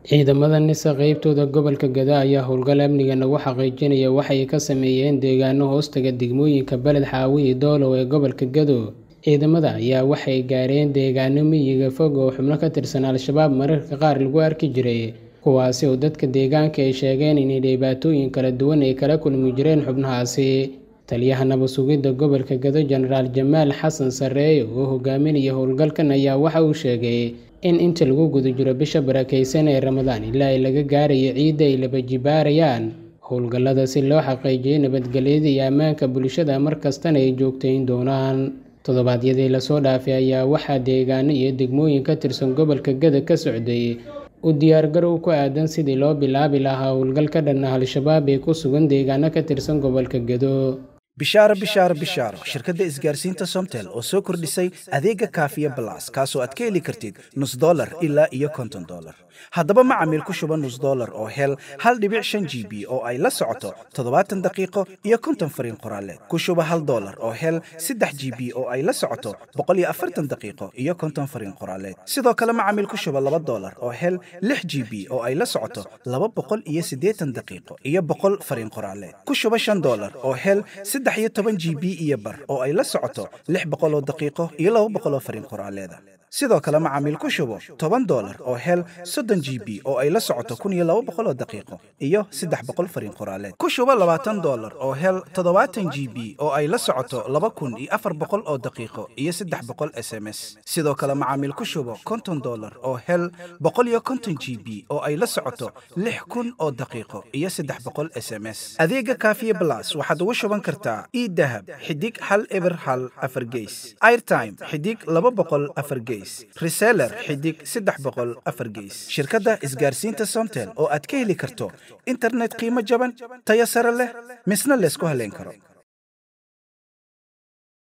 Ciidamada NISA qaybtooda gobolka Gaza ayaa howlgal amniga lagu xaqiijinayo waxa ay ka sameeyeen deegaano hoostaga degmooyinka Beled Xaawo iyo Doolow ee gobolka Gedo. Ciidamada ayaa waxay gaareen deegaano miyiga fog oo xubno ka tirsan Al-shabaab mararka qaar lagu arki jiray, kuwaasi oo dadka deegaanka ay sheegeen in dhibaatooyin kala duwan ay kala kulmi jireen xubnahaasi. Taliyaha Nabad Sugidda Gobolka Gedo Jenaraal Jamaal Xasan Sarreeye oo hogaaminayay howlgalkan ayaa waxa uu sheegay in inta lagu guda jiro bisha barakeysan ee Ramadaan ilaa laga gaarayo ciidda ay laba jibaarayaan howlgallada si loo xaqiijiyo nabadgelyada iyo ammaanka bulshada mar kastana ay joogteyn doonaan. Toddobaadyadii la soo dhaafay ayaa waxaa deegaano iyo degmooyin ka tirsan gobolka Gedo ka socday u diyaargarow ku aaddan sidii loo bilaabi lahaa howlgal ka dhan ah Al-shabaab ee ku sugan deegaano ka tirsan gobolka Gedo. bishaaro bishaaro bishaaro shirkadda isgaarsiinta somtel oo soo kordhisay adeega kaafiya balas kaasoo aad ka heli kartid nus dollar ilaa iyo konton dollar haddaba macamiil ku shuba nus dollar oo hel hal dhibic shan g b oo ay la socoto toddobaatan daqiiqo iyo konton fariin qoraaleed ku shuba hal dollar oo hel saddex g b oo ay la socoto boqol iyo afartan daqiiqo iyo konton fariin qoraaleed sidoo kale macamiil ku shuba laba dollar oo hel lix g b oo ay la socoto laba boqol iyo siddeetan daqiiqo iyo boqol fariin qoraaleed ku shuba shan dollar oo hel saddex iyo toban g b iyo bar oo ay la socoto lix boqol oo daqiiqo iyo laba boqol oo fariin qoraaleeda sidoo kale macaamiil ku shubo toban dollar oo hel soddon g b oo ay la socoto kun iyo laba boqol oo daqiiqo iyo saddex boqol fariin qoraaleed ku shubo labaatan dollar oo hel toddobaatan g b oo ay la socoto laba kun iyo afar boqol oo daqiiqo iyo saddex boqol s m s sidoo kale macaamiil ku shubo konton dollar oo hel boqol iyo konton g b oo ay la socoto lix kun oo daqiiqo iyo saddex boqol s m s adeega kaafiye blas waxaad ugu shuban kartaa idahab xidig hal eber hal afar geys airtime xidig laba boqol afar geys reseller xidig saddex boqol afar geys shirkadda isgaarsiinta somtel oo aad ka heli karto internet qiimo jaban tayo sare leh misna laysku haleyn karo